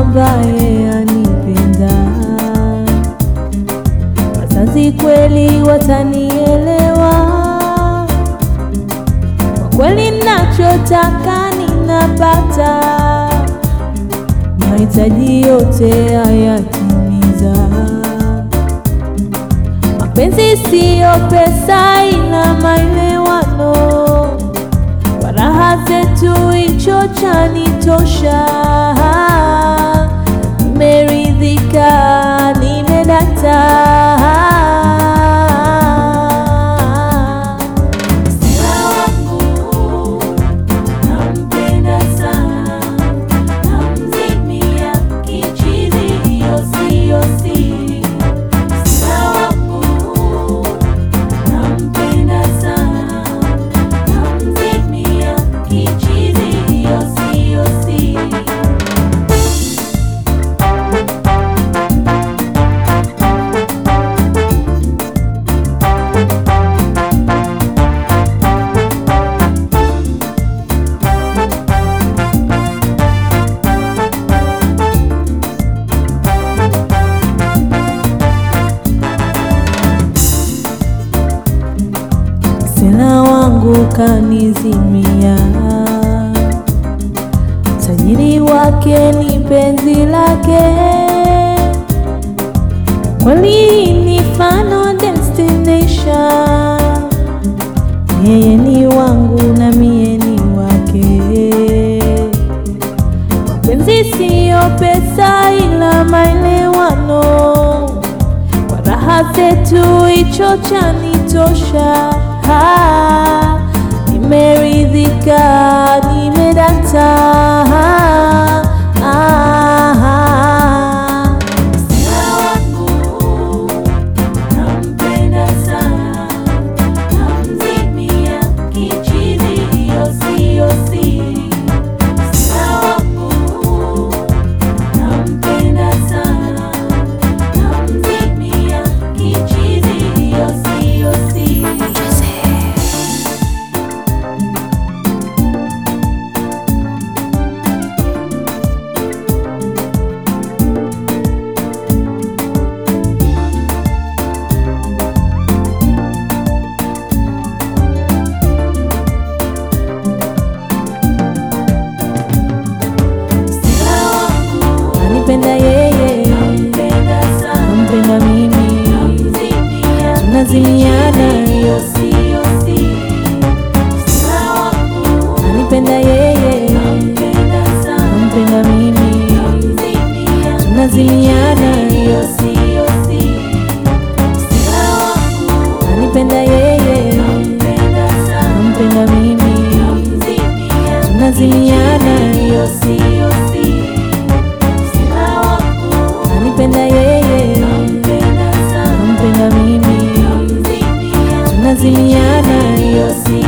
ambaye anipenda. Wazazi kweli watanielewa, kwa kweli nachotaka ninapata, mahitaji yote hayatimiza. Mapenzi siyo pesa, ila maelewano, kwa raha zetu hicho chanitosha. Nimeridhika, nimedata. Sina wangu, nampenda sana, namzimia kichizi, hiyo siyo siri. Sina wangu, nampenda sana, namzimia kichizi, hiyo siyo siri. Sina wangu kanizimia, tajiri wake ni penzi lake, kweli ni final destination. Yeye ni wangu na mie ni wake, mapenzi siyo pesa, ila maelewano kwa raha zetu hicho chanitosha. Ah, Nimeridhika, nimedata. Ah, Sina wangu, nampenda sana, namzimia kichizi, hiyo siyo siri. Sina wangu, nampenda sana, namzimia kichizi, hiyo siyo siri. Sina wangu, anipenda yeye, nampenda mimi, tunazimiana, hiyo siyo siri. Sina wangu, anipenda yeye, nampenda mimi, tunazimiana, hiyo siyo siri. Sina wangu, anipenda yeye, nampenda mimi, tunazimiana, hiyo siyo siri. Sina wangu, anipenda yeye, nampenda mimi, tunazimiana, hiyo siyo